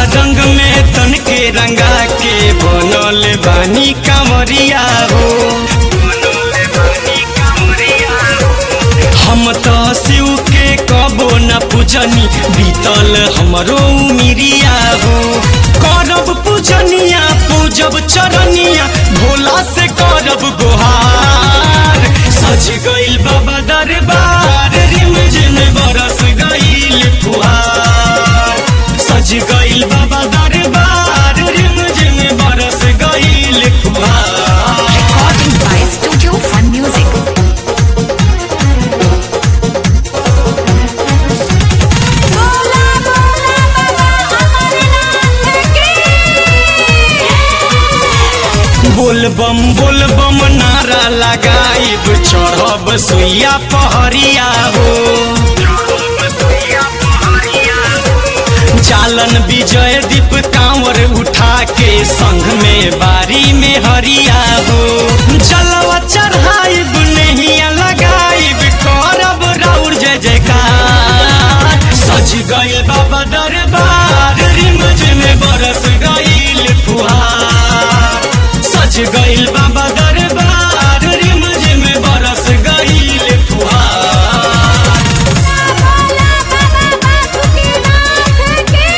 रंग में तन के रंगा के बनल बानी कांवरिया हो हम तो शिव के कबो न पूजनी बीतल हमरो उमिरिया हो करब पूजनिया पूजब चरनिया भोला से करब गोहार सज गइल बाबा दरबार रिमझिम बरस गइल फुहार सज गइल बाबा दरबार रिमझिम बरस गइल फुहार Recording by Studio Fun Music. बोला बोला बाबा अमरनाथ की बोल बम बोल बम नारा लगाइब चढ़ब सुइया पहरिया हो चालन विजय दीप कांवर उठा के संग में बारी में हरिया हो जलवा चढ़ाइब नहिया लगाइब करब राउर जय जयकार सज गइल बाबा दरबार रिमझ में बरस गइल फुहार सज गइल बाबा दरबार रिमझ में बरस गइल फुहार बोला बाबा बासुकीनाथ की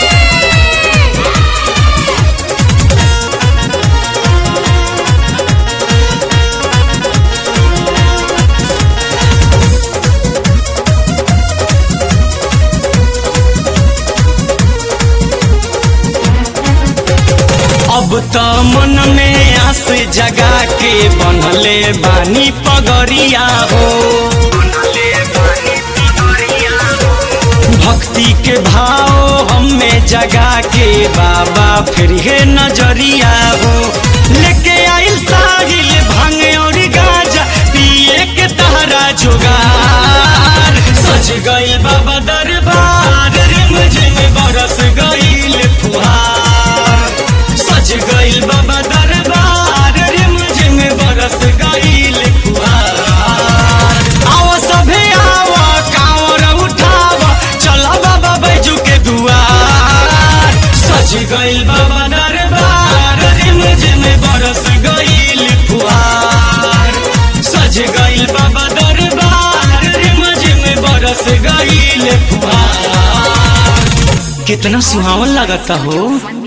अब त मन में आस जगा के बनले बानी पगरिया हो भक्ति के भाव हमें जगा के बाबा फिर हे नजरिया हो लेके आइल साहिल भांग और गाजा पिए के तहरा जुगार सज गइल बाबा दरबार रिमझिम बरस गइल फुहार सज गइल बाबा दरबार रिमझिम बरस गइल फुहार आओ सभे आओ कांवर उठाव चल बाबा बैजू के दुआर सज गइल बाबा दरबार रिमझिम बरस गइल फुहार सज गइल बाबा दरबार रिमझिम बरस गइल फुहार कितना सुहावन लगता हो